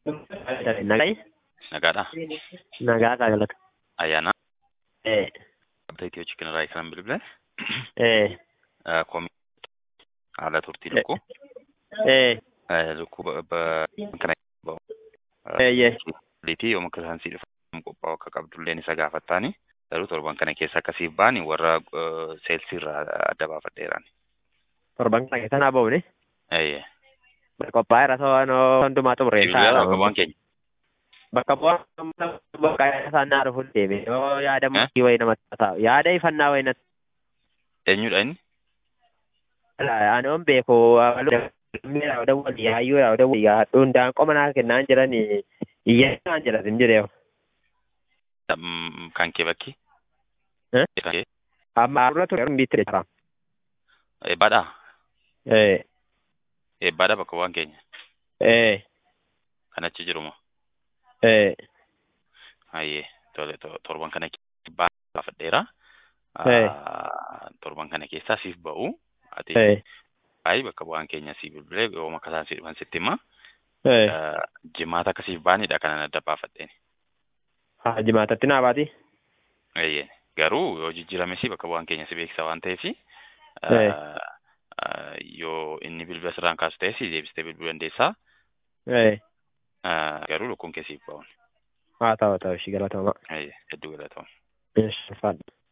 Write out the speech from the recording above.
Nagaa Nagaadha. nagaa galata. Ayyaana. Eh Abda Itiyoo Chikin irraa kan bilbile. eh Koomii haala turtii lukkuu. eh Lukkuu kana ba'u. Eeyyee. Liitii yooma akka isaan sii dhufamu qophaa'u akka qabdulleen isa gaafattaani. Garuu torban kana keessa akkasiif baani warra seelsii irraa adda baafadheeraan. torban kana keessa naa ba'uuni. Eeyyee. Qophaa'ee irra soonoo hundumaa xumuree Bilbilaa bakka bu'aan keenya. Bakka bu'aan bakka isaan naa dhufuun deeme yoo yaada Eh? murtii wayii namatti taa'u yaada ifannaa wayii natti Eenyudha inni? ani on beeku miira dawwal yaayyuu yaa dawwal yaa hundaan qoma naa kennaan jiran iyyaa jedhan hin jedhee Mm, Kan kee bakki? Eh? Kan kee? amma arra ture hin bitti jira. Eebbaadhaa? Eh Eebbaadha bakka bu'aan keenya. eh Kan achi jiru moo? eh Hayyee tole to- torban kana keessa baafadheera. Eh. Ah, Torban kana keessaa siif ba'u. Ati eh Ayi bakka bu'aan keenya si bilbilee yooma akka isaan si dhufan sitti hima. eh Jimaata akkasiif baanidha kanan adda baafadheen. haa jimaatatti naa baati. Eeyyee. Garuu yoo jijjiirame si bakka bu'aan keenya si beeksisa waan ta'eef Eh. yoo inni bilbila sirraan kaasu ta'e si deebistee bilbiluu dandeessaa. Eh Ah, Garuu lukkuun kee siif ba'uun. haa ta'u ta'u ishii galatama. Eeyyee hedduu galatooma. Yes, fadha.